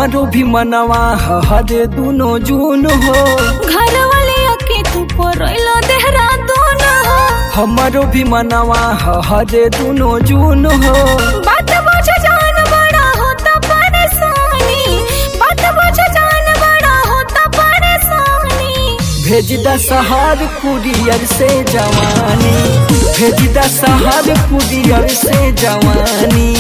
हमारो भी मनवा हरे दुनो जून हो घर वाले अके तू परोइलो देहरादून हो हमारो भी मनवा हरे दुनो जून हो बात बुझ जान बड़ा होता परेशानी बात बुझ जान बड़ा होता परेशानी भेज द सहार कुरियर से जवानी भेज द सहार कुरियर से जवानी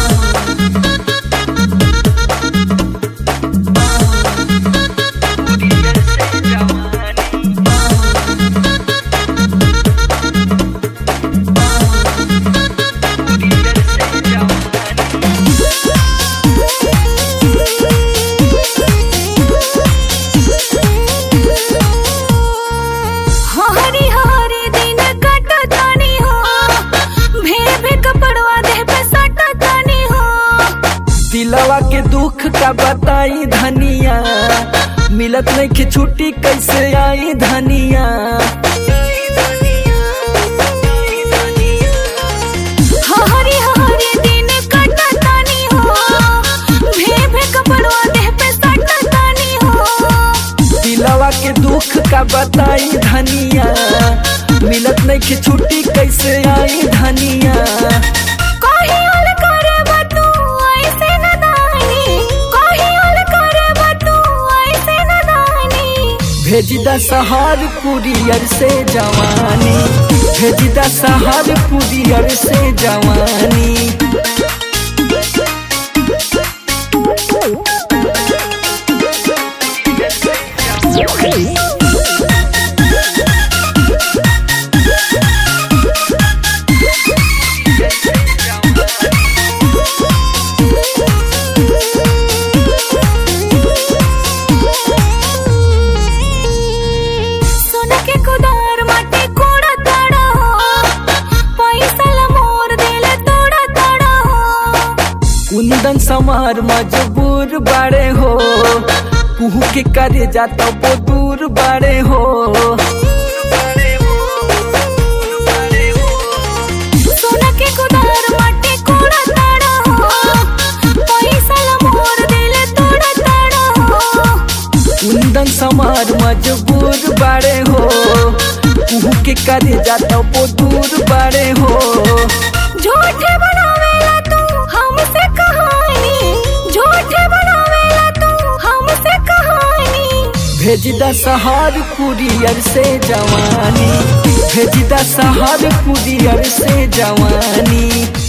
हरी हरी दिन कटतानी हो भेड़ भेड़ कपड़वा देह पे सटतानी हो दिलवा के दुख का बताई धनिया मिलत नहीं के छुट्टी कैसे आई धनिया हरी हरी दिन कटतानी हो भेड़ भेड़ कपड़वा देह पे सटतानी हो दिलवा के दुख का बताई धनिया मिलत नहीं के छुट्टी कैसे आई धनिया कहीं और करे बतू ऐसे नदानी कहीं और करे बतू ऐसे नदानी भेज द सहार कुरियर से जवानी भेज द सहार कुरियर से जवानी सोना के कुदार माटी कोड़ा ताड़ा हो पैसा ला मोर दिल तोड़ा ताड़ा हो कुंदन समार मजबूर बाड़े हो कुहू के करे जाता वो दूर बाड़े हो सोना के कुदार माटी कोड़ा ताड़ा हो पैसा ला मोर दिल तोड़ा ताड़ा हो कुंदन समार मजबूर बाड़े हो कुहू के करे जाता वो दूर बाड़े हो झूठे बनावेला तू हमसे कहानी झूठे बनावेला तू हमसे कहानी भेज द सहार कुरियर से जवानी भेज द सहार कुरियर से जवानी